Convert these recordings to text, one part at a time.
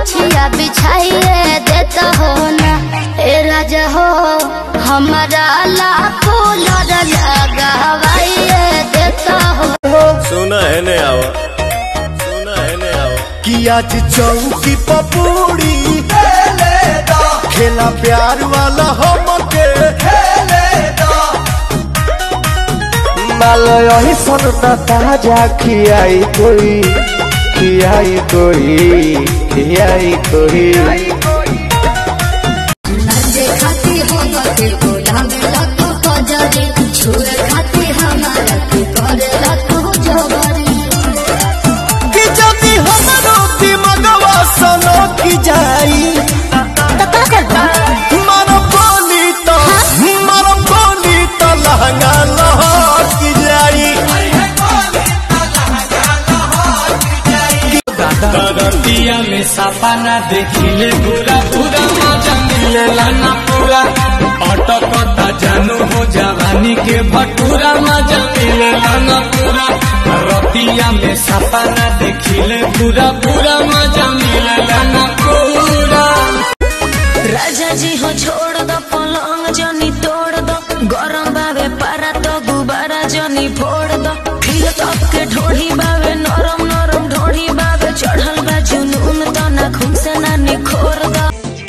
गमछिया बिछाइए देता हो ना ए राजा हो हमारा ला कूलर लगावाइए देता हो सुना है ने आवा सुना है ने आवा कि आज चौकी पपूड़ी खेला प्यार वाला हमके मालो यही सुनता ताजा खियाई कोई खियाई कोई खियाई कोई नचे खाती हो गते गुलाब लतो कजरी छुए खाती हमारा के करे लतो जबरी कि जदी हमरो दिमगवा सनो की जाई तो का करबा मारो बोली तो मारो बोली तो लहंगा लहर की जाई दिया में सपना देखिले पूरा पूरा मजा मिलेला ना पूरा अटकता जानू हो जवानी के भटूरा मजा मिलेला ना पूरा रतिया में सपना देखिले पूरा पूरा मजा मिलेला ना पूरा राजा जी हो छोड़ दो पलंग जनी तोड़ दो गरम बावे पारा तो गुबारा जनी फोड़ दो फिर तक के ढोढ़ी बावे नरम नरम ढोढ़ी बावे चढ़ल बा जुनून तो ना खून से ना निखोर दो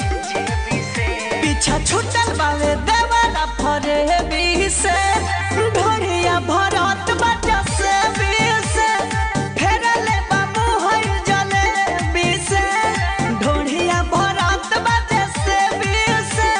पीछा छूटल बावे देवाला फरे बी से ढोढ़िया भरत बाटा से बी से फेरले बाबू होई जले बी से ढोढ़िया भरत बाटे से बी से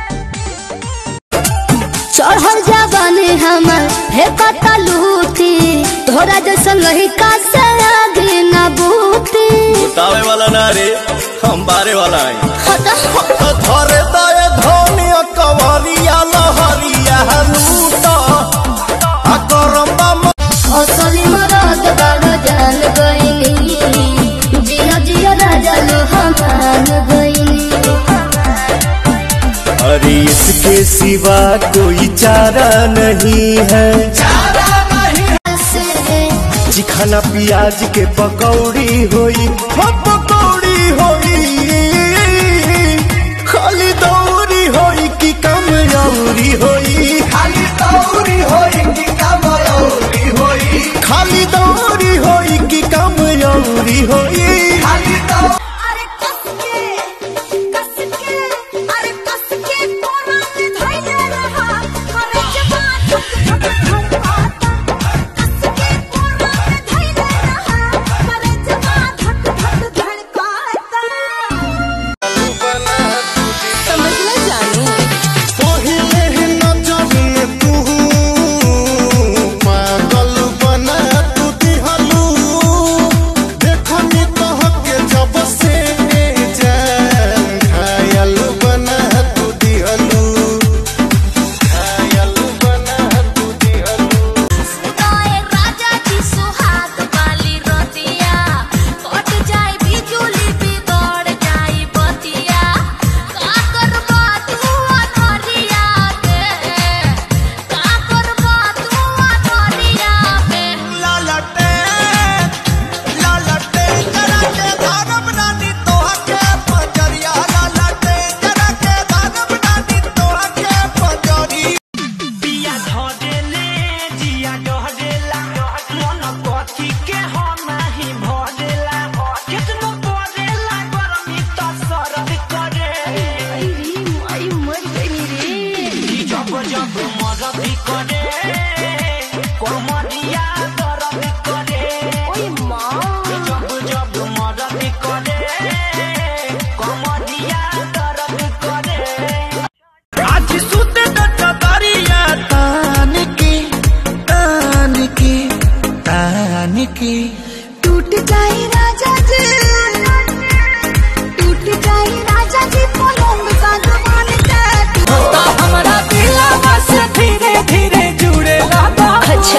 चढ़ल जवानी हमर हे कता लूटी तोरा जैसन रही का से आगे न बूती बतावे वाला ना रे हम बारे वाला आई धरे दए धनिया कवरिया लहरिया लूटा आ करम्बा असली मरद बड़ जान गईनी जिया जिया राजा लो हमान गईनी अरे इसके सिवा कोई चारा नहीं है चिखाना प्याज के पकौड़ी होई हो पकौड़ी होई खाली दौरी होई कि कम यौरी होई खाली दौरी होई कि कम यौरी होई खाली दौरी होई कि कम यौरी होई खाली अरे कस के कस के अरे कस के कोरा में धइले रहा अरे जवान धक धक धड़काता कस के कोरा में धइले रहा अरे जवान धक धक धड़काता समझना जानू पहिले नजर में तू पागल बना तू दिहलू देखनी तहके जब से जान घायल बना तू दिहलू घायल बना तू दिहलू तोए राजा जी सुहाग वाली रोटिया कट जाए बिजुली बिगड़ जाए बतिया का करबा तू अनहरिया के का करबा तू अनहरिया के लालटे लालटे जरा के धारम रानी तोहके पजरिया लालटे जरा के धारम रानी तोहके पजरिया पिया धरेले जिया डहरेला मन कथी के हो नाही भरेला केतनो परेला गरमी त सरद करे आई मर गई रे जब जब मरद करे कोमरिया दर्द करे ओए मां जब जब मरद करे कोमरिया दर्द करे आज सुत दरिया तान की तान की तान की टूट जाए राजा जी टूट जाए राजा जी पलंग सागवान के हमरा दिलवा से धीरे धीरे जुड़े लगा अच्छा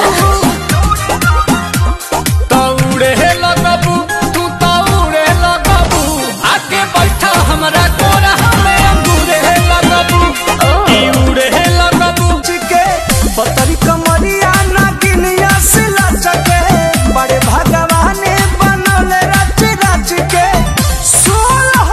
तौड़े लगबू तू तौड़े लगबू आके बैठा हमरा कोरा हमें अंगूरे लगबू ई उड़े लगबू के पतरी कमरिया नागिनिया से लचके बड़े भगवान बनल रच रच के सोलह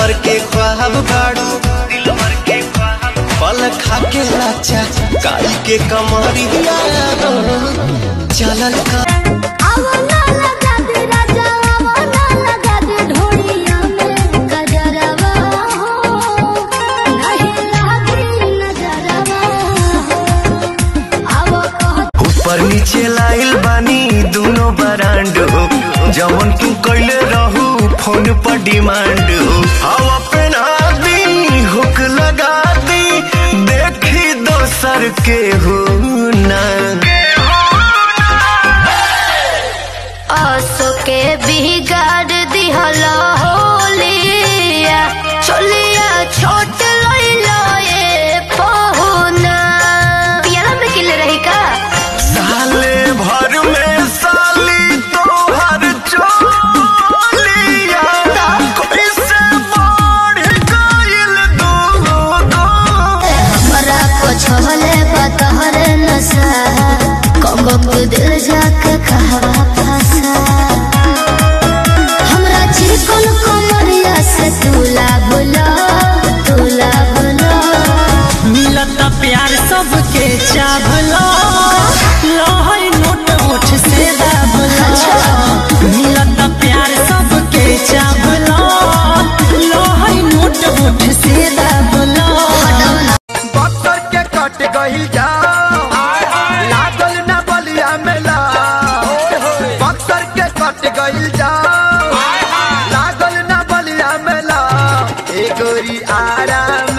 भर के ख्वाब बाड़ू दिल भर के ख्वाब पल खा के लाचा काई के कमरिया चलल का आवा ना लगा दे राजा आवा ना लगा दे ढोलिया में गजरवा हो नहीं लागी नजरवा हो आवा कह ऊपर नीचे लाइल बानी दोनों बरांड हो जवन तू कैले रहू फोन पर डिमांड हो हवा पहना दी हुक लगा दी देखी दोसर के हो ना आसो के बिगाड़ दिहला होलिया चलिया छोट लइला ए पहुना पियाला में किले रही का साले भर में साली तोहर चोलिया कैसे बढ़ गइल दो दो हमरा को छोले बतहर नशा कमक दिल जाके कहवा फसा हमरा चिकन कमरिया से तुला बुला तुला बुला मिलता प्यार सबके चाभला लहई नोट ओठ से दाबला मिलता प्यार सबके चाभला लहई नोट ओठ से दाबला बक्सर के कट गई जाओ लागल न बलिया मेला बक्सर के कट गई जाओ लागल न बलिया मेला ए गोरी आराम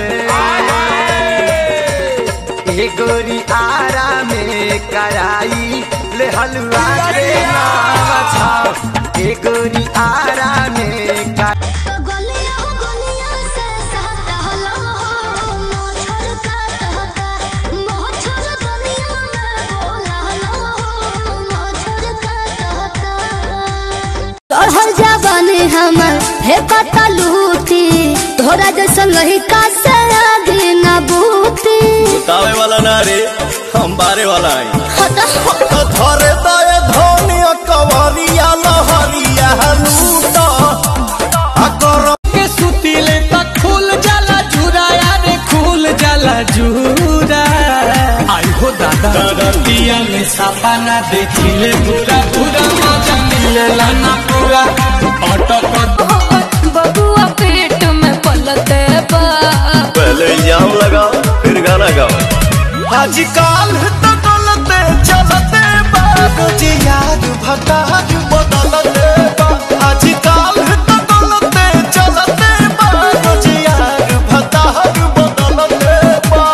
ए गोरी आराम कराई ले हलवा के नाम छाओ ए गोरी आराम का गलिया गलिया से सहता हो मोछर का कहता मोछर दुनिया में बोला लो मोछर का कहता चढ़ल जाबानी हमर हे कता लूटी तोरा जैसन लही का से आगे ना बूती बतावे वाला ना रे हम बारे वाला आई धरे दए धनिया कवरिया लहरिया लूटा अगर के सुतीले तक खुल जाला जूरा यारे खुल जाला जूरा आई हो दादा रतिया में सापा ना देखिले पूरा पूरा मजा मिलेला ना पूरा अटक बबुआ पेट में पलते बा पहले इल्जाम लगाओ फिर गाना गाओ आजकल तो गलते चलते बाबूजी याद भतार बदलते बा आजकल तो गलते चलते बाबूजी याद भतार बदलते बा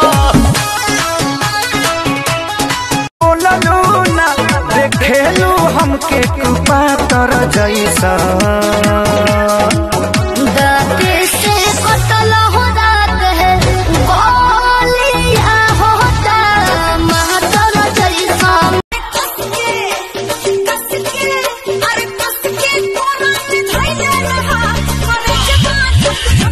बोललू ना देखेलू हमके कृपा तर जैसा दाते से कटल हो रात है गोलिया होता मातर जैसा अरे कस के कोना में धइले रहा करे जवान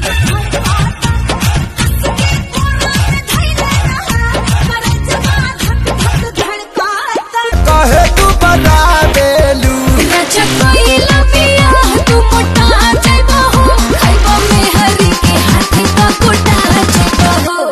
धड़काता कहे तू बता देलू चकोइला पिया तू मोटा जाइबो हो खाइबो में हरी के हाथी का कोटा जाइबो हो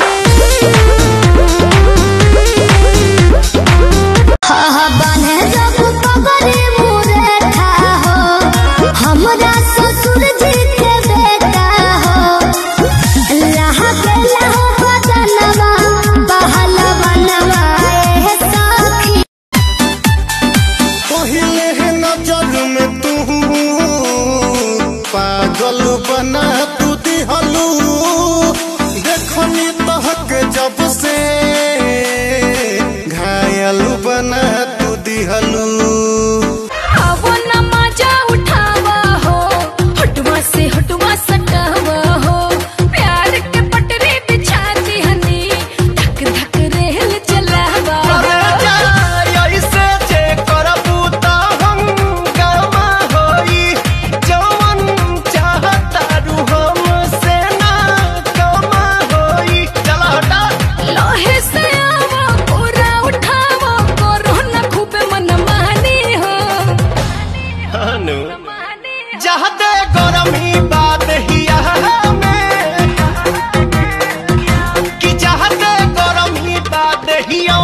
हा हा बाने जब पगरे मुरे था हो हमरा ससुर जी के बेटा हो लहा के लहा बदनवा बहलवा नवाए सखी पहिले है नजर में तू पागल बना तू दिहलू देखनी तहक जब से घायल बना तू दिहलू आवो न मजा उठावा हो हटवा से हटवा सटावा हो प्यार के पटरी बिछा दी हनी धक धक रेल चलावा ऐसे जे करबू त हम गवा होई जवन चाहत चाहते गरम ही बात ही में कि चाहते गरम ही बात ही